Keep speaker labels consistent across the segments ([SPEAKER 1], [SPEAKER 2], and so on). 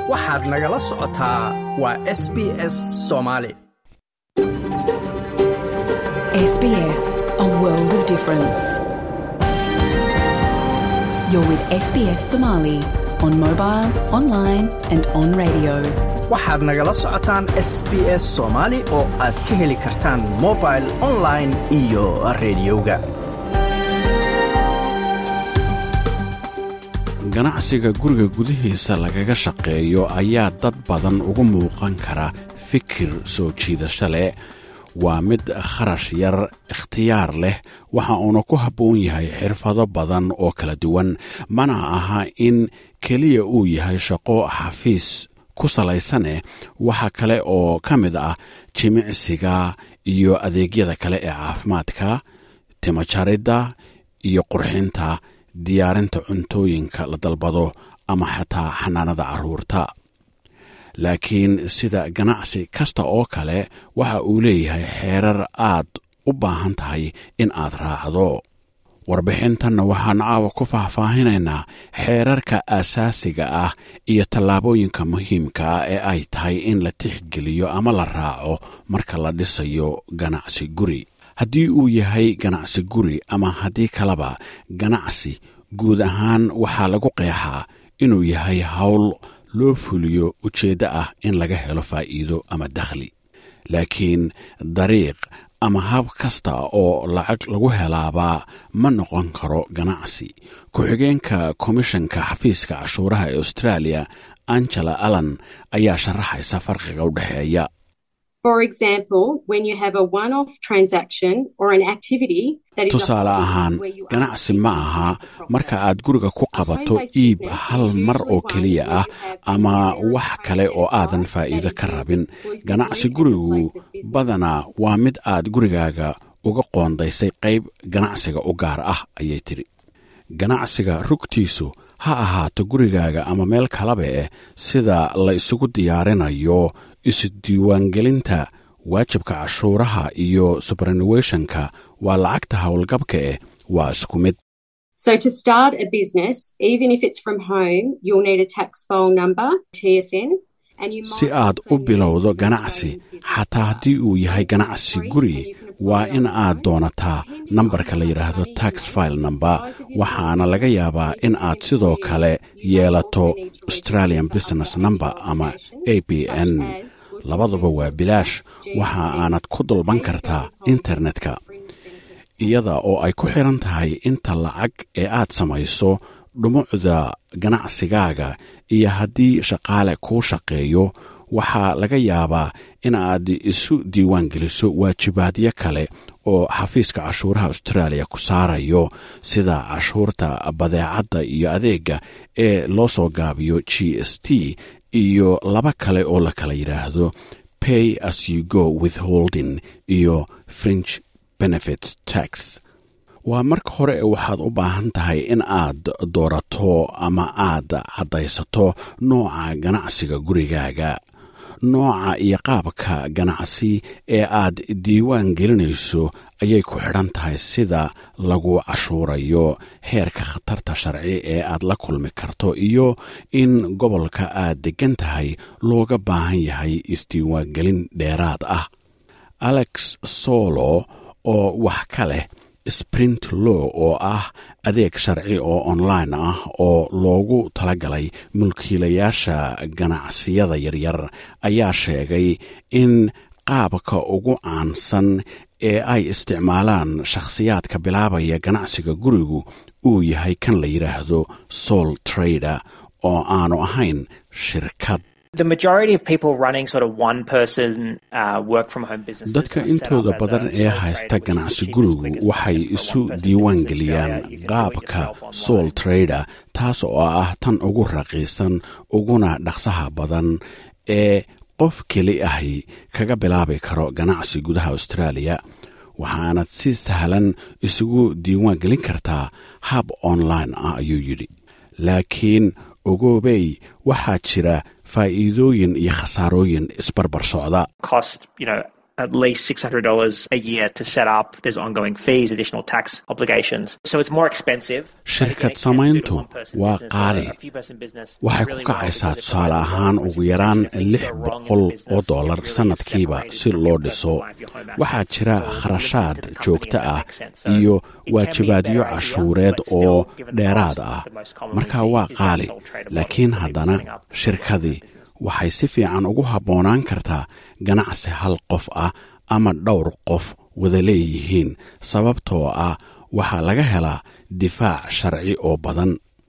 [SPEAKER 1] waxaad nagala socotaa waa s b s soomaali
[SPEAKER 2] SBS, a world of difference. You're with SBS Somali on mobile, online, and on radio.
[SPEAKER 1] waxaad nagala socotaan s b s soomaali oo aad ka heli kartaan mobil online iyo rediyoga
[SPEAKER 3] ganacsiga guriga gudihiisa lagaga shaqeeyo ayaa dad badan ugu muuqan kara fikir soo jiidasho leh waa mid kharash yar ikhtiyaar leh waxa uuna ku habboon yahay xirfado badan oo kala duwan mana aha in keliya uu yahay shaqo xafiis ku salaysaneh waxa kale oo ka mid ah jimicsiga iyo adeegyada kale ee caafimaadka timajaridda iyo qurxinta diyaarinta cuntooyinka la dalbado ama xataa xanaanada carruurta laakiin sida ganacsi kasta oo kale waxa uu leeyahay xeerar aad u baahan tahay in aad raacdo warbixintanna waxaan caawa ku faahfaahinaynaa xeerarka asaasiga ah iyo tallaabooyinka muhiimka ah ee ay tahay in la tixgeliyo ama la raaco marka la dhisayo ganacsi guri haddii uu yahay ganacsi guri ama haddii kaleba ganacsi guud ahaan waxaa lagu qeexaa inuu yahay howl loo fuliyo ujeeddo ah in laga helo faa'iido ama dakhli laakiin dariiq ama hab kasta oo lacag lagu helaabaa ma noqon karo ganacsi ku-xigeenka komishanka xafiiska cashuuraha ee australia angela allan ayaa sharaxaysa farqiga u dhexeeya
[SPEAKER 4] For example, when you have a one off transaction or an activity that is a
[SPEAKER 3] tusaale
[SPEAKER 4] hobby
[SPEAKER 3] ahaan
[SPEAKER 4] where you
[SPEAKER 3] ganacsi
[SPEAKER 4] are
[SPEAKER 3] ma aha marka aad guriga ku qabato iib hal mar oo keliya ah ama wax kale oo aadan faa'iido ka rabin ganacsi gurigu badanaa waa mid aad gurigaaga uga qoondaysay qayb ganacsiga u gaar ah ayay tidhi ganacsiga rugtiisu ha ahaato gurigaaga ama meel kalaba eh sida la isugu diyaarinayo isu-diiwaangelinta waajibka cashuuraha iyo subranuweshonka waa lacagta howlgabka eh waa isku mid
[SPEAKER 4] So to start a business, even if it's from home, you'll need a tax file number, TFN. And you
[SPEAKER 3] si
[SPEAKER 4] might
[SPEAKER 3] aad
[SPEAKER 4] also
[SPEAKER 3] u
[SPEAKER 4] need
[SPEAKER 3] bilowdo
[SPEAKER 4] an
[SPEAKER 3] ganacsi
[SPEAKER 4] Australian business
[SPEAKER 3] xataa
[SPEAKER 4] card.
[SPEAKER 3] haddii uu yahay ganacsi guri waa in aad doonataa nambarka la yidhaahdo tax file number waxaana laga yaabaa in aad sidoo kale yeelato australian business number ama a b n labaduba waa bilaash waxa aanad ku dalban kartaa internetka iyada oo ay ku xiran tahay inta lacag ee aad samayso dhumucda ganacsigaaga iyo haddii shaqaale kuu shaqeeyo waxaa laga yaabaa in aad isu diiwaan geliso waajibaadyo kale oo xafiiska cashuuraha austraaliya ku saarayo sida cashuurta badeecadda iyo adeega ee loo soo gaabiyo g s t iyo laba kale oo la kala yidhaahdo pay as you go withholding iyo fringe benefit tax waa marka hore waxaad u baahan tahay in aad doorato ama aad caddaysato nooca ganacsiga gurigaaga nooca iyo qaabka ganacsi ee aad diiwaan gelinayso ayay ku xidhan tahay sida lagu cashuurayo heerka khatarta sharci ee aad la kulmi karto iyo in gobolka aad deggan tahay looga baahan yahay isdiiwaangelin dheeraad ah alex solo oo wax ka leh sprint law oo ah adeeg sharci oo online ah oo loogu talagalay mulkiilayaasha ganacsiyada yaryar ayaa sheegay in qaabka ugu caansan ee ay isticmaalaan shakhsiyaadka bilaabaya ganacsiga gurigu uu yahay kan la yidhaahdo sol trader oo aanu ahayn shirkad
[SPEAKER 5] The majority of people running sort of one person uh, work from home businesses.
[SPEAKER 3] dadka
[SPEAKER 5] are set up
[SPEAKER 3] intooda
[SPEAKER 5] as a
[SPEAKER 3] badan
[SPEAKER 5] sole
[SPEAKER 3] ee
[SPEAKER 5] trader,
[SPEAKER 3] haysta
[SPEAKER 5] which is the
[SPEAKER 3] ganacsi
[SPEAKER 5] cheapest,
[SPEAKER 3] gurigu
[SPEAKER 5] quickest
[SPEAKER 3] waxay
[SPEAKER 5] option for
[SPEAKER 3] isu
[SPEAKER 5] one-person
[SPEAKER 3] diiwaan
[SPEAKER 5] business in
[SPEAKER 3] geliyaan
[SPEAKER 5] Australia. You can do it
[SPEAKER 3] qaabka
[SPEAKER 5] yourself online.
[SPEAKER 3] sol trader taas oo ah tan ugu raqiisan uguna dhaqsaha badan ee qof keli ahi kaga bilaabi karo ganacsi gudaha australia waxaanad si sahlan isugu diiwaan gelin kartaa hab online ah ayuu yidhi laakiin ogoobey waxaa jira faa'iidooyin iyo khasaarooyin isbarbar socda
[SPEAKER 5] Cost, you know, at least $600 a year to set up. There's ongoing fees, additional tax obligations. So it's more expensive.
[SPEAKER 3] shirkad samayntu waa qaali waxay ku kacaysaa tusaale ahaan ugu yaraan lix boqol oo dollar sannadkiiba si loo dhiso waxaa jira kharashaad joogto ah iyo waajibaadyo cashuureed oo dheeraad ah marka waa qaali laakiin haddana shirkadii waxay si fiican ugu habboonaan kartaa ganacsi hal qof ah ama dhowr qof wada leeyihiin sababtoo ah waxaa laga helaa difaac sharci oo badan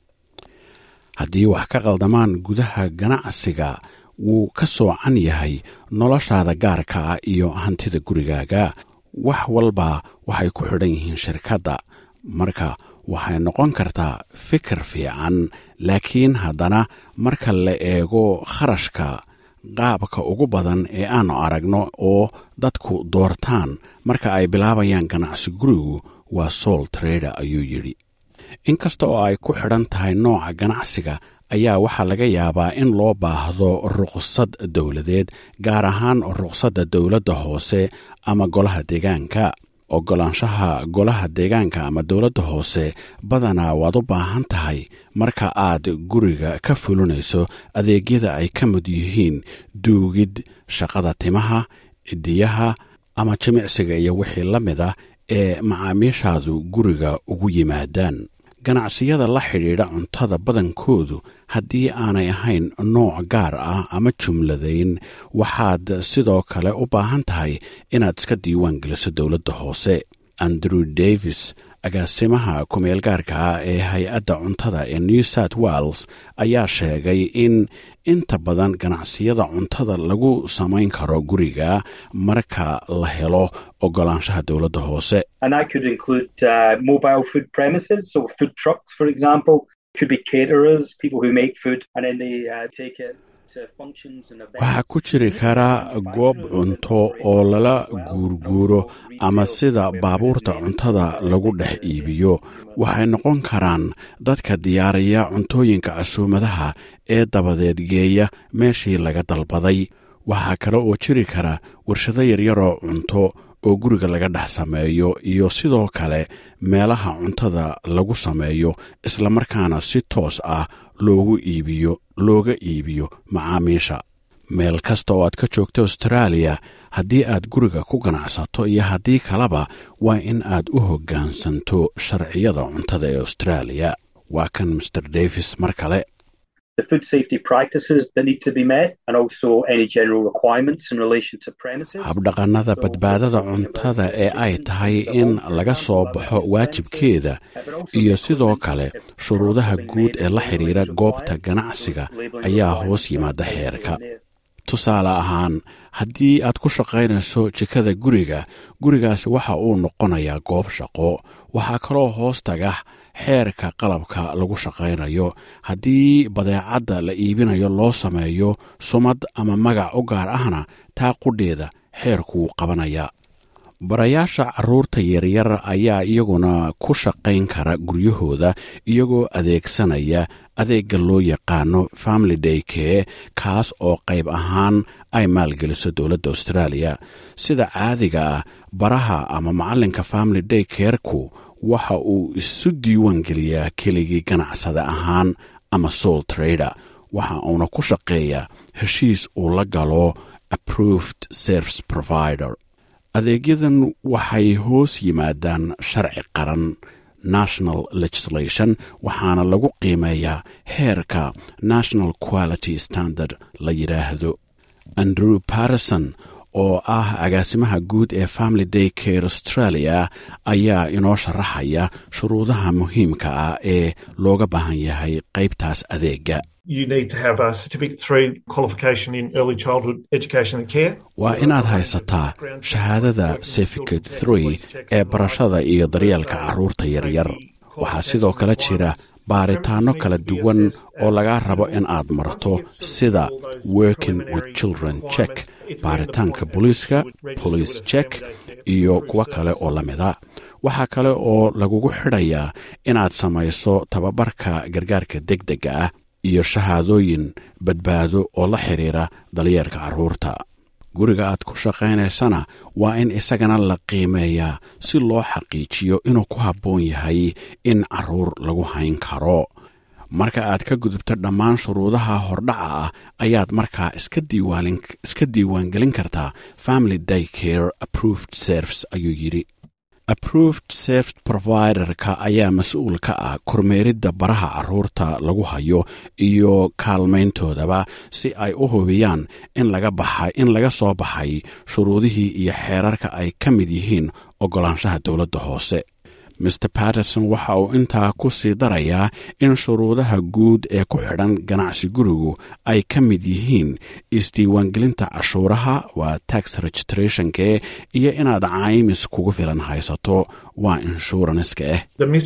[SPEAKER 3] haddii wax ka qaldamaan gudaha ganacsiga wuu ka soocan yahay noloshaada gaarka ah iyo hantida gurigaaga wax walba waxay ku xidhan yihiin shirkadda marka waxay noqon kartaa fikir fiican laakiin haddana marka la eego kharashka qaabka ugu badan ee aanu aragno oo dadku doortaan marka ay bilaabayaan ganacsi gurigu waa soul trader ayuu yidhi inkasta oo ay ku xidhan tahay nooca ganacsiga ayaa waxaa laga yaabaa in loo baahdo ruqsad dowladeed gaar ahaan ruqsadda dowladda hoose ama golaha deegaanka oggolaanshaha golaha deegaanka ama dowladda hoose badanaa waad u baahan tahay marka aad guriga ka fulinayso adeegyada ay ka mid yihiin duugid shaqada timaha cidiyaha ama jimicsiga iyo wixii la mid ah ee macaamiishaadu guriga ugu yimaadaan ganacsiyada la xidhiidha cuntada badankoodu haddii aanay ahayn nooc gaar ah ama jumladayn waxaad sidoo kale u baahan tahay inaad iska diiwaan geliso dowladda hoose andrew davis agaasimaha kumeel gaarka ah ee hay-adda cuntada ee new south wales ayaa sheegay in inta badan ganacsiyada cuntada lagu samayn karo guriga marka la helo ogolaanshaha dowladda hoose
[SPEAKER 6] And that could include uh, mobile food premises, so food trucks, for example. Could be caterers, people who make food and then they uh, take it to functions and events.
[SPEAKER 3] waxaa ku jiri kara goob cunto oo lala guurguuro ama sida baabuurta cuntada lagu dhex iibiyo waxay noqon karaan dadka diyaariya cuntooyinka casuumadaha ee dabadeed geeya meeshii laga dalbaday waxaa kale oo jiri kara warshado yaryaroo cunto oo guriga laga dhex sameeyo iyo sidoo kale meelaha cuntada lagu sameeyo islamarkaana si toos ah loogu iibiyo looga iibiyo macaamiisha meel kasta oo aad ka joogto austraaliya haddii aad guriga ku ganacsato iyo haddii kaleba waa in aad u hoggaansanto sharciyada cuntada ee austraaliya waa kan master davis mar kale
[SPEAKER 6] the food safety practices that need to be met and also any general requirements in relation to premises.
[SPEAKER 3] habdhaqannada badbaadada cuntada ee ay tahay in laga soo baxo waajibkeeda iyo sidoo kale shuruudaha guud ee la xidhiira goobta ganacsiga ayaa hoos yimaada xeerka tusaale ahaan haddii aad ku shaqaynayso jikada guriga gurigaasi waxa uu noqonayaa goob shaqo waxaa kaloo hoos taga xeerka qalabka lagu shaqaynayo haddii badeecadda la iibinayo loo sameeyo sumad ama magac u gaar ahna taa qudheeda xeerkuu qabanaya barayaasha carruurta yaryar ayaa iyaguna ku shaqayn kara guryahooda iyagoo adeegsanaya adeegga loo yaqaano family day kee kaas oo qayb ahaan ay maalgeliso dowladda austraaliya sida caadiga ah baraha ama macallinka family day keerku waxa uu isu diiwaan geliyaa keligii ganacsada ahaan ama soul trader waxa uuna ku shaqeeyaa heshiis uu la galo approved service provider adeegyadan waxay hoos yimaadaan sharci qaran national legislation waxaana lagu qiimeeyaa heerka national quality standard la yidhaahdo andrew patterson oo ah agaasimaha guud ee family day care australia ayaa inoo sharaxaya shuruudaha muhiimka ah ee looga baahan yahay qaybtaas adeega
[SPEAKER 7] you need to have a certificate three qualification in early childhood education and care.
[SPEAKER 3] waa inaad haysataa shahaadada certificate three ee barashada iyo daryeelka carruurta yaryar waxaa sidoo kale jira baaritaanno kala duwan oo lagaa rabo in aad marto sida working with children check baaritaanka booliiska police check iyo kuwo kale oo la mida waxaa kale oo lagugu xidhayaa inaad samayso tababarka gargaarka deg dega ah iyo shahaadooyin badbaado oo la xidhiira dalyeerka carruurta guriga aad ku shaqaynaysana waa in isagana la qiimeeyaa si loo xaqiijiyo inuu ku habboon yahay in carruur lagu hayn karo marka aad ka gudubto dhammaan shuruudaha hordhaca ah ayaad markaa iska diiwaangelin kartaa family day care approved serves ayuu yidhi approved safed providerka ayaa mas-uul ka ah kormeeridda baraha carruurta lagu hayo iyo kaalmayntoodaba si ay u hubiyaan in laga baxay in laga soo baxay shuruudihii iyo xeerarka ay ka mid yihiin oggolaanshaha dowladda hoose maer patterson waxa uu intaa ku sii darayaa in shuruudaha guud ee ku xidhan ganacsi gurigu ay ka mid yihiin isdiiwaangelinta cashuuraha waa tax registrationke iyo inaad caymis kugu filan haysato waa inshuranska ah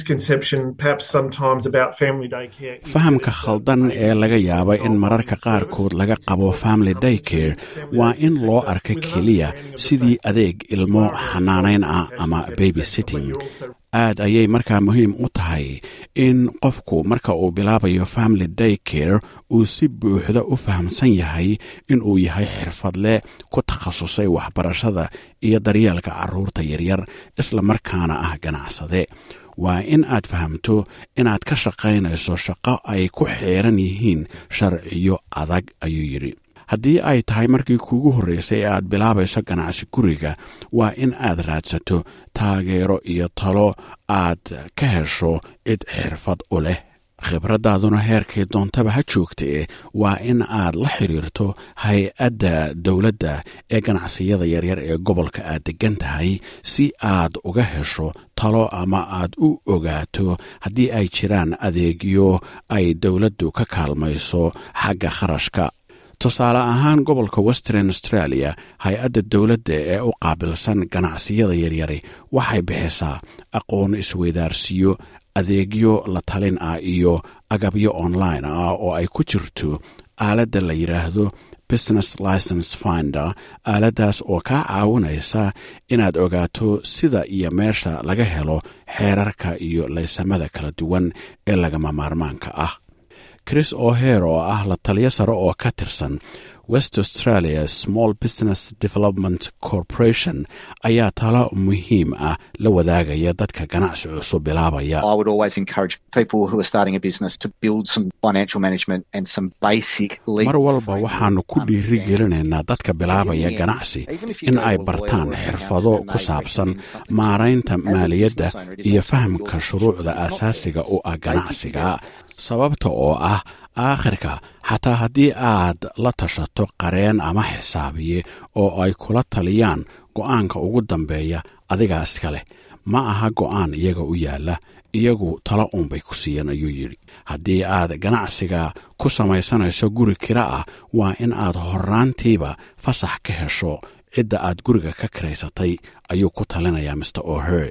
[SPEAKER 3] fahamka khaldan ee laga yaaba in mararka qaarkood laga qabo family day care waa in loo arka keliya sidii adeeg ilmo xanaanayn ah ama baby sitting aad ayay markaa muhiim u tahay in qofku marka uu bilaabayo family day care uu si buuxda u fahamsan yahay in uu yahay xirfadle ku takhasusay waxbarashada iyo daryeelka carruurta yaryar isla markaana ah ganacsade waa in aad fahamto inaad ka shaqaynayso shaqo ay ku xeeran yihiin sharciyo adag ayuu yidhi haddii ay tahay markii kuugu horraysay ee aad bilaabayso ganacsi guriga waa in aad raadsato taageero iyo talo aad ka hesho cid xirfad u leh khibraddaaduna heerkay doontaba ha joogtee waa in aad la xiriirto hay-adda dowladda ee ganacsiyada yaryar ee gobolka aad deggan tahay si aad uga hesho talo ama aad u ogaato haddii ay jiraan adeegyo ay dowladdu ka kaalmayso xagga kharashka tusaale ahaan gobolka western australia hay-adda dowladda ee u qaabilsan ganacsiyada yaryari waxay bixisaa aqoon isweydaarsiyo adeegyo la talin ah iyo agabyo online ah oo ay ku jirto aaladda la yidhaahdo business license finder aaladdaas oo kaa caawinaysa inaad ogaato sida iyo meesha laga helo xeerarka iyo laysamada kala duwan ee lagama maarmaanka ah chris oher oo ah la taliyo sare oo ka tirsan west australia small business development corporation ayaa talo muhiim ah la wadaagaya dadka ganacsi cusub bilaabaya mar walba waxaanu ku dhiiri gelinaynaa dadka bilaabaya ganacsi in ay bartaan xirfado ku saabsan maaraynta maaliyadda iyo fahamka shuruucda asaasiga u ah ganacsiga sababta oo ah aakhirka xataa haddii aad la tashato qareen ama xisaabiye oo ay kula taliyaan go'aanka ugu dambeeya adigaa iska leh ma aha go'aan iyaga u yaalla iyagu talo uunbay ku siiyeen ayuu yidhi haddii aad ganacsiga ku samaysanayso guri kira ah waa in aad horraantiiba fasax ka hesho cidda aad guriga ka karaysatay ayuu ku talinayaa mr oher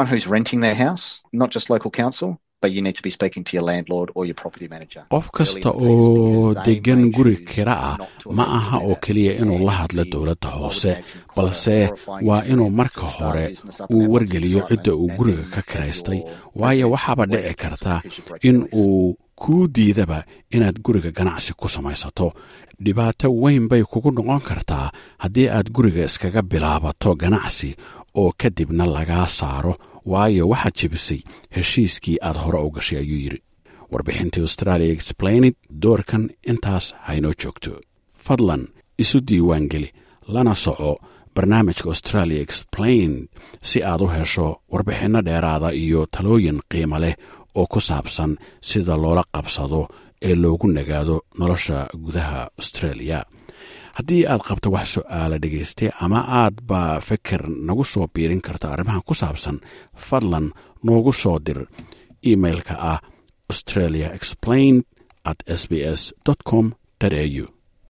[SPEAKER 3] qof kasta oo deggan guri kira ah ma aha oo keliya inuu la hadlo dowladda hoose balse waa inuu marka hore uu wargeliyo cidda uu guriga ka kiraystay waayo waxaaba dhici karta in uu kuu diidaba inaad guriga ganacsi ku samaysato dhibaato weyn bay kugu noqon kartaa haddii aad guriga iskaga bilaabato ganacsi oo kadibna lagaa saaro waayo waxaad jebisay heshiiskii aad hore u gashay ayuu yidhi warbixintii australia explained doorkan intaas haynoo joogto fadlan isu diiwaangeli lana soco barnaamijka australia explained si aad u hesho warbixinno dheeraada iyo talooyin qiimo leh oo ku saabsan sida loola qabsado ee loogu nagaado nolosha gudaha australia haddii aad qabto wax su'aala dhegaystay ama aadba fikir nagu soo biirin karto arrimahan ku saabsan fadlan noogu soo dir imailka ah australia explained at s b s com au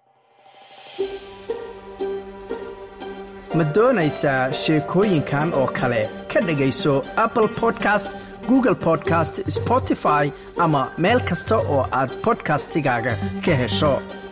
[SPEAKER 1] ma doonaysaa sheekooyinkan oo kale ka dhegayso apple podcast google podcast spotify ama meel kasta oo aad bodkastigaaga ka hesho